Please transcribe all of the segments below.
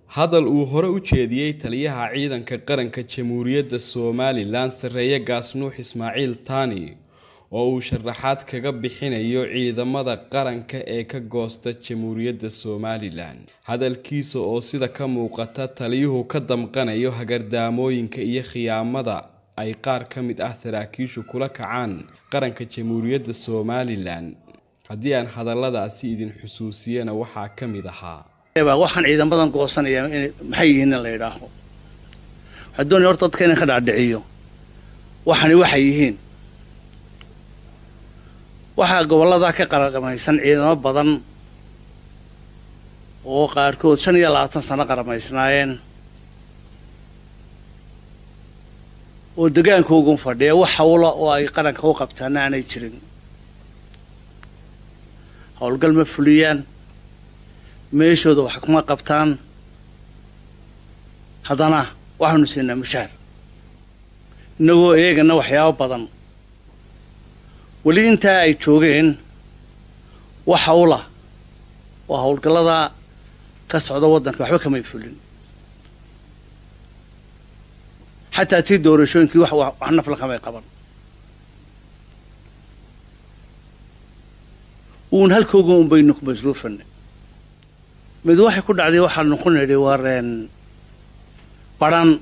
hadal uu hore u jeediyey taliyaha ciidanka qaranka jamhuuriyadda somalilan sarreeye gaasnuux ismaaciil taani oo uu sharaxaad kaga bixinayo ciidamada qaranka ee ka goosta jamhuuriyadda somalilan hadalkiisa oo sida ka muuqata taliyuhu ka damqanayo hagardaamooyinka iyo khiyaamada ay qaar ka mid ah saraakiishu kula kacaan qaranka jamhuuriyadda somalilan haddii aan hadalladaasi idin xusuusiyana waxaa ka mid ahaa waxaan ciidamadan goosanaya maxay yihiin in la yidhaaho waxaa doonaya horta dadka inaan ka dhaadhiciyo waxani waxay yihiin waxaa gobollada ka qaraqamaysan ciidamo badan oo qaarkood shan iyo labaatan sano qaramaysnaayeen oo degaankoogun fadhiya wax hawla oo ay qaranka u qabtaana aanay jirin howlgal ma fuliyaan meeshooda wax kuma qabtaan haddana waxaanu siinaa mushaar innagoo eegana waxyaabo badan weli intaa ay joogeen wax hawla oo howlgallada ka socda waddanka waxba kamay fulin xataa tii doorashooyinkii wax wax nafla kamay qaban uun halkooga un baynu ku masruufanay mid waxay ku dhacday waxaanu ku nidhi wareen badhan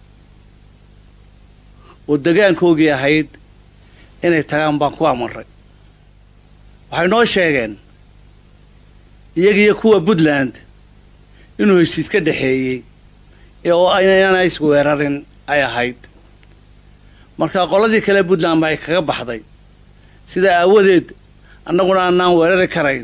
oo degaankoogii ahayd inay tagaan baan ku amarray waxay noo sheegeen iyagiiyo kuwa puntland inuu heshiis ka dhexeeyey ee oo aynana is weerarin ay ahayd marka qoladii kale puntland ba ay kaga baxday sida aawadeed annaguna aanaan weerari karayn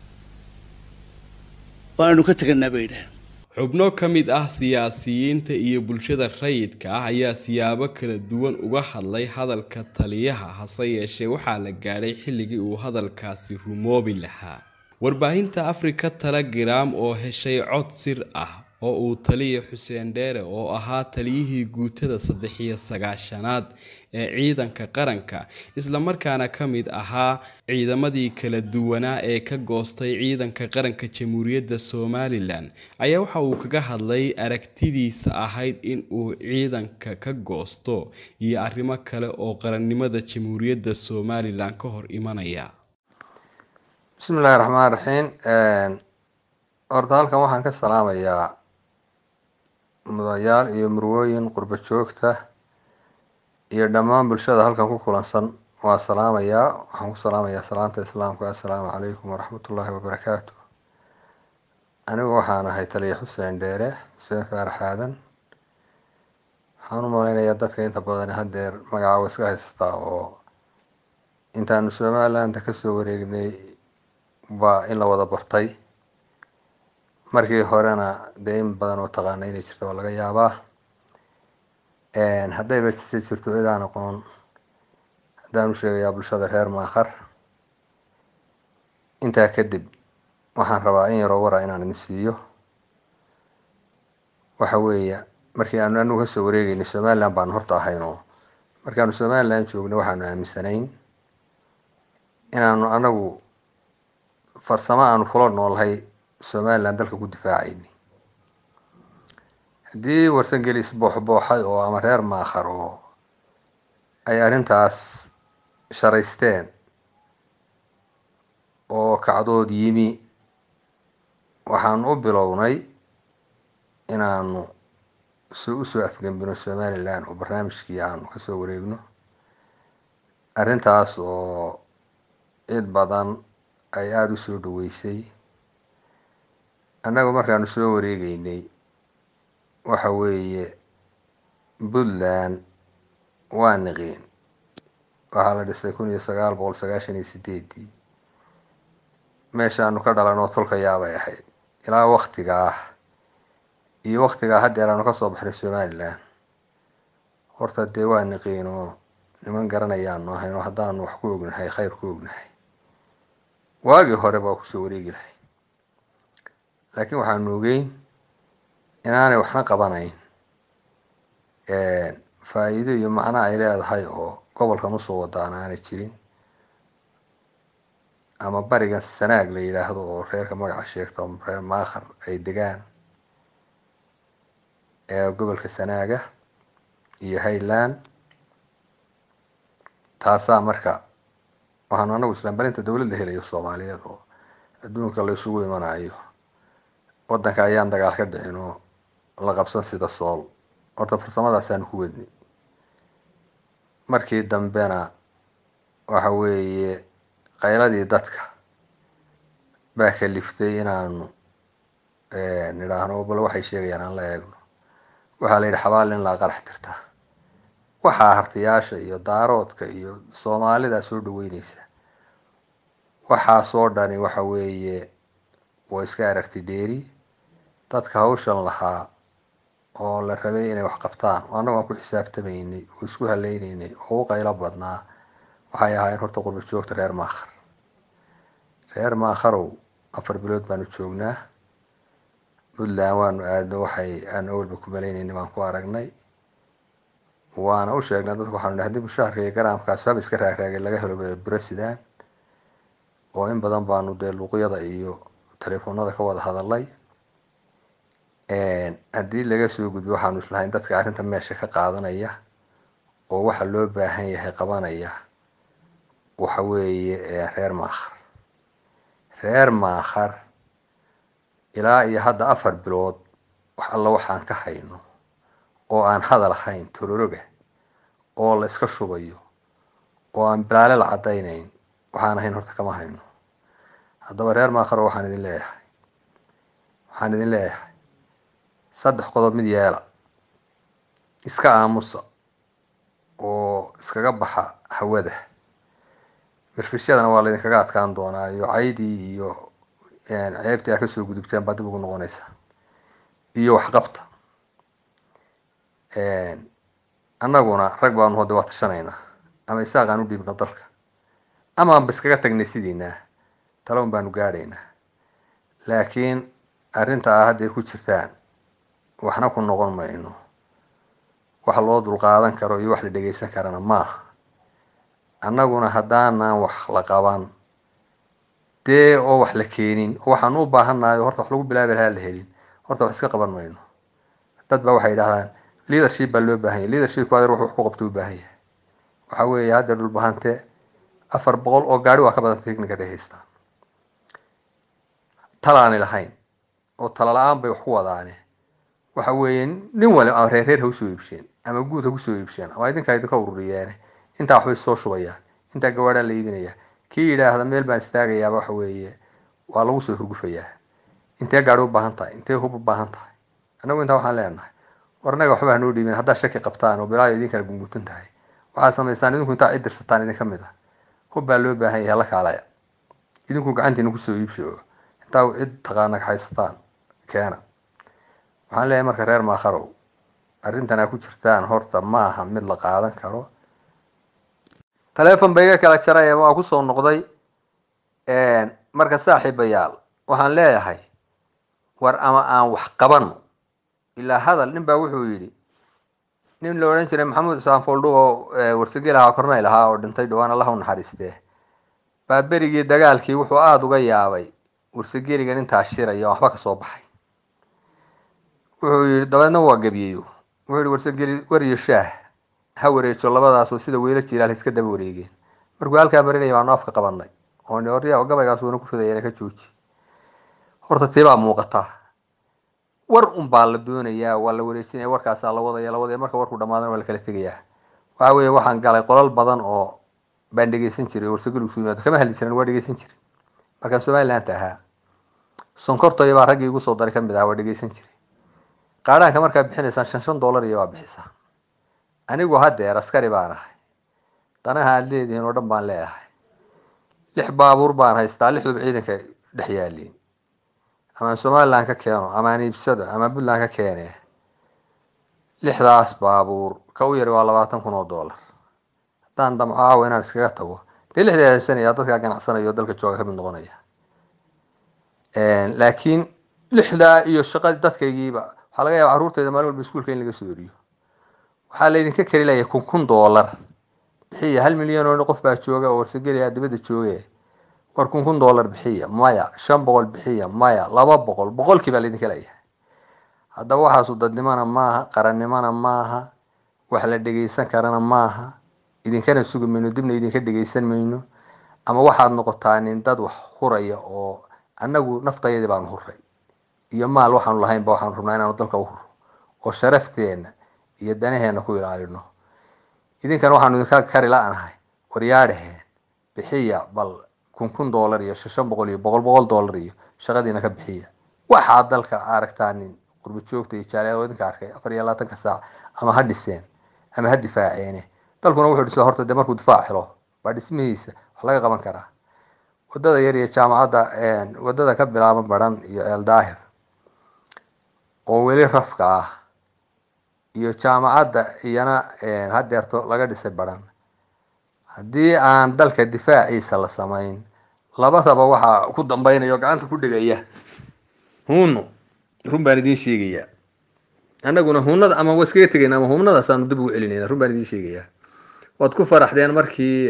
waanu ka teganaa bay yidhaaheen xubno ka mid ah siyaasiyiinta iyo bulshada rayidka ah ayaa siyaabo kala duwan uga hadlay hadalka taliyaha hase yeeshee waxaa la gaadhay xilligii uu hadalkaasi rumoobi lahaa warbaahinta africa telegram oo heshay cod sir ah oo uu taliya xuseen dheere oo ahaa taliyihii guutada saddex iyo sagaashanaad ee ciidanka qaranka islamarkaana ka mid ahaa ciidamadii kala duwanaa ee ka goostay ciidanka qaranka jamhuuriyadda somalilan ayaa waxa uu kaga hadlay aragtidiisa ahayd in uu ciidanka ka goosto iyo arrimo kale oo qarannimada jamhuuriyadda somalilan ka hor imanaya bismillahi raxmaan raxiim horta halkan waxaan ka salaamayaa mudayaal iyo murwooyin qurbo joogta iyo dhammaan bulshada halkan ku kulansan waa salaamayaa waxaan ku salaamayaa salaanta islaamka assalaamu calaykum waraxmatullaahi wabarakaatu anigu waxaan ahay taliya xuseen dheere xuseen faarax aadan waxaan u malaynayaa dadka inta badan haddeer magacaawa iska haysataa oo intaanu somalilanda kasoo wareegnay baa in la wada bartay markii horena dee in badan oo taqaana inay jirto waa laga yaabaa haddayba si jirto cid aan aqoon haddaan u sheegayaa bulshada reer maakhar intaa kadib waxaan rabaa in yaroo wara inaan idin siiyo waxa weeya markii aanu anagu kasoo wareegeynay somaliland baanu horta ahayn oo markaanu somaliland joognay waxaanu aaminsanayn inaanu anagu farsamo aanu kula noolhay somaliland dalka ku difaacayni haddii warsangeli isbooxbooxay oo ama reer maakhar oo ay arrintaas sharaysteen oo kacdood yimi waxaanu u bilownay inaanu s usoo afgembino somaliland oo barnaamijkii aanu kasoo wareegno arrintaas oo cid badan ay aada usoo dhaweysay annagu markaanu soo wareegeynay waxa weeye puntland waa niqiin waxaa la dhisay kun iyo sagaal boqol sagaashan iyo sideedii meeshaanu ka dhalan oo tolka yaabay ahayd ilaa waktigaa iyo waktigaa haddeer aanu kasoo baxnay somaliland horta dee waa niqiin oo niman garanayaanu ahayn oo haddaanu wax ku ognahay khayr ku ognahay waagii hore baa kusoo wareegi lahay laakiin waxaanu ogeyn inaanay waxna qabanayn faa-iido iyo macno ay leedahay oo gobolkan usoo wadaan aanay jirin ama barigan sanaag la yidhaahdo oo reerka magaca sheegta reer maakhar ay degaan ee gobolka sanaaga iyo highland taasaa marka waxaanu anagu islaambarinta dowlad la helayo soomaaliyeed oo adduunka la isugu imanayo wadanka ayaan dagaal ka dhicin oo la qabsan sida sool horta farsamadaasaan ku wadni markii dambena waxa weeye qayladii dadka baa kaliftay inaanu nidhaahno bal waxay sheegayaan aan la eegno waxaa la yidhi xabaal in laa qarax tirta waxaa hartiyaasha iyo daaroodka iyo soomaalida soo dhaweyneysa waxaasoo dhani waxa weeye waa iska aragti dheeri dadka hawshan lahaa oo la rabay inay wax qabtaan oo annagu aan ku xisaabtamaynay oo isku haleynaynay oo u qaylo badnaa waxay ahaayeen horta qurba joogta reer maakhar reer maakharow afar bilood baanu joognaa puntland waanu aadno waxay aan awalba ku malaynayna baan ku aragnay waana u sheegnay dadku waxaanu nahay haddii mushaharka iyo garaamkaas haba iska raagraagay laga helo bresidan oo in badan baanu dee luuqyada iyo telefoonada ka wada hadalay haddii laga soo gudbo waxaanu islahayn dadka arrinta meesha ka qaadanaya oo waxa loo baahan yahay qabanaya waxa weeye reer maakhar reer maakhar ilaa iyo hadda afar bilood wax alla waxaan ka hayno oo aan hadal ahayn tororoga oo la iska shubayo oo aan bilaale la caddaynayn waxaan ahayn horta kama hayno haddaba reer maakharo waxaan idin leeyahay waxaan idin leeyahay saddex qodob mid yeela iska aamusa oo iskaga baxa hawada mirfishyadana waa laydinkaga adkaan doonaa iyo caydii iyo ceebtii aa kasoo gudubteen baa dib ugu noqonaysa iyo waxqabta annaguna rag baanu hode waa tashanaynaa ama isaaqaan u dhiibno dalka ama anba iskaga tagnay sidiinaa taloon baanu gaadhaynaa laakiin arrinta aa hadday ku jirtaan waxna ku noqon mayno wax loo dulqaadan karo iyo wax la dhegeysan karana maaha annaguna haddaanan wax la qaban dee oo wax la keenin oo waxaan u baahannahay horta wax lagu bilaabi lahaa la helin horta wax iska qaban mayno dad ba waxay yidhahdaan leadership baa loo baahan yahay leadershipku adeer wuxuu wax ku qabto u baahan yahay waxa weeye hadda dhulbahante afar boqol oo gaari waa ka badan technicada haystaan talaani lahayn oo tala la-aan bay wax ku wadaane waxa weeye nin wali ama reer reer ha usoo iibsheen ama guud ha kusoo iibsheen ama idinkaa idinka ururiyeene intaa waxbay soo shubayaan intaa gawaadhaa la iibinaya kii yidhaahda meel baan istaagayaaba waxa weeye waa lagu soo hurgufayaa intee gaari u baahan tahay intee hub u baahan tahay annagu intaa waxaan leenahay war annaga waxba hanoo dhiibin haddaad shaki qabtaan oo bilaayo idinkala gungutan tahay waxaad samaysaan idinku intaa cid dirsataan idinka mid ah hub baa loo baahan yahay la kaalaya idinku gacantiina kusoo iibsho intaa cid taqaana haysataan keena waxaan leeyahay marka reer maakharow arrintan aa ku jirtaan horta ma aha mid la qaadan karo taleefon ba iga kala jaraya waa kusoo noqday marka saaxiibayaal waxaan leeyahay war ama aan wax qabano ilaa hadal nin baa wuxuu yidhi nin la odhan jiray maxamuud isaan foldhu oo warsagel ahaa kornayl ahaa oo dhintay dhawaan allah u naxariistee baa berigii dagaalkii wuxuu aada uga yaabay warsageligan intaa shiraya waxba kasoo baxay wuxuu yidhi dabeedna waa gebiyeyo wuxuu yihi warsageli wariyo shaah ha wareejo labadaasoo sida weyla jilaal iska daba wareegeen markuu halkaa marinaya baanu afka qabanay oo orya gabaygaas uuna ku fidayana ka jooji horta tiibaa muuqataa war unbaa la doonayaa waa la wareejinaya warkaasaa la wadaya la wadaya marka warku dhamaadana waa la kala tegayaa waxa weeye waxaan galay qolal badan oo baan dhegeysan jiray warsagel isu yimaado kama hadli jiran waa dhegeysan jiray markaan somaliland ahaa sonkortoya baa raggii igu soo daray kamid ahaa waa dhegeysan jiray qaadhaanka markaa bixinaysaan shan shan dollar iyo waa bixisaa anigu haddeer askari baan ahay danaha aad leedihiin oo dhan baan leeyahay lix baabuur baan haystaa lixduba ciidanka dhex yaaliin ama somaliland ka keeno ama aan iibsado ama puntland ka keene lixdaas baabuur ka u yari waa labaatan kun oo dollar haddaan damco aawo inaan iskaga tago dee lixdii haysanaya dadkaa ganacsanayo dalka jooga kamid noqonaya laakiin lixdaa iyo shaqadii dadkaygiiba waxaa laga yaaba carruurteyda maalin walba iskuulka in laga soo eriyo waxaa laydinka kari laya kun kun dollar bixiya hal milyan oo qof baa jooga oo warsageliya dibadda jooge war kun kun dollar bixiya maya shan boqol bixiya maya laba boqol boqolkii baa laydinka leeyahay haddaba waxaasu dadnimona maaha qarannimona maaha wax la dhegaysan karana maaha idinkana sugi mayno dibna idinka dhegaysan mayno ama waxaad noqotaa nin dad wax huraya oo annagu naftayadii baanu huray iyo maal waxaanu lahaynba waxaanu rabnaa inaanu dalka u huro oo sharafteena iyo danaheena ku ilaalino idinkana waxaanu idinka kari la-nahay waryaadhaheen bixiya bal kun kun dollar iyo shan boqol iyo boqol boqol dollar iyo shaqadiina ka bixiya waxaad dalka aragtaa nin qurba joogta iyo jaaliyaad idinka arkay afar iyo labaatanka saac ama ha dhiseen ama ha difaaceene dalkuna wuxuu dhisaa horta dee markuu difaac helo baa dhismihiisa wax laga qaban karaa wadada yar iyo jaamacadda wadada ka bilaaban baran iyo eel daahir oo weli rafka ah iyo jaamacadda iyana hadeerto laga dhisay baran haddii aan dalka difaaciisa la samayn labadaba waxaa ku dambeynaya oo gacanta ku dhigaya huuno run baan idiin sheegayaa annaguna hunada ama waa iskaga tegayna ama hunadaasaanu dib ugu celinayna run baan idiin sheegayaa waad ku faraxdeen markii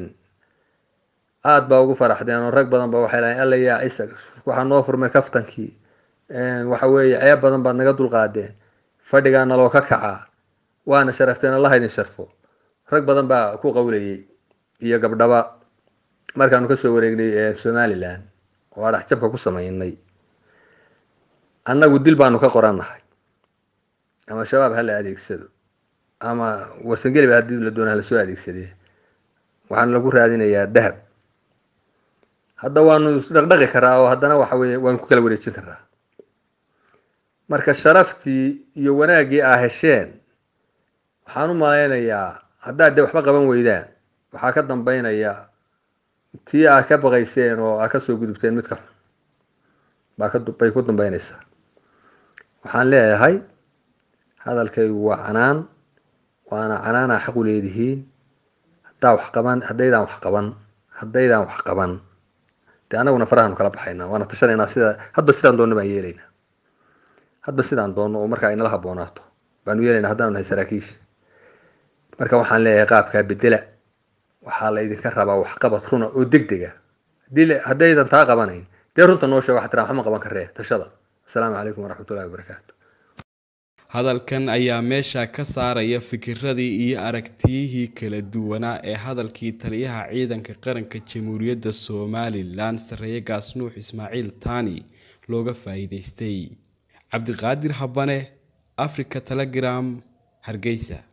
aada baa ugu faraxdeen oo rag badan ba waxay lahayn alla yaa ciisa waxaa noo furmay kaftankii waxa weeye ceeb badan baad naga dulqaadeen fadhigaa naloo ka kacaa waana sharafteen allaha idin sharfo rag badan baa ku qawlayay iyo gabdhaba markaanu kasoo wareegnay somalilan oo adhaxjabka ku samaynay annagu dil baanu ka qorannahay ama shabaab ha la adeegsado ama warsangeliba haddii la doona lasoo adeegsadee waxaana lagu raadinayaa dahab hadda waanu isdhaqdhaqi karaa oo haddana waxa weye waanu ku kala wareejin karaa marka sharaftii iyo wanaaggii aa hesheen waxaan u malaynayaa haddaad dee waxba qaban weydaan waxaa ka dambeynaya tii aad ka baqayseen oo aad kasoo gudubteen midka xun baa kabay ku dambeynaysaa waxaan leeyahay hadalkaygu waa canaan waana canaanaa xaq u leedihiin haddaa wax qaban haddaydaan wax qaban haddaydaan wax qaban dee annaguna farahaanu kala baxaynaa waana tashanaynaa sida hadba sidaan doonno baan yeelaynaa hadba sidaan doonno oo markaa inala habboonaato baanu yeelaynaa haddaanu nahay saraakiisha marka waxaan leeyahay qaabkaa bedela waxaa la idinka rabaa waxqabad runa oo deg dega hadii haddaydan taa qabanayn dee runta noo sheega waxaa tiraa waxma qaban karee tashada asalaamu calaykum waraxmatullahi wabarakaatu hadalkan ayaa meesha ka saaraya fikiradii iyo aragtiyihii kala duwanaa ee hadalkii taliyaha ciidanka qaranka jamhuuriyadda somalilan sareeye gaasnuux ismaaciil taani looga faa'iideystay cabdiqaadir habane africa telegram hargeysa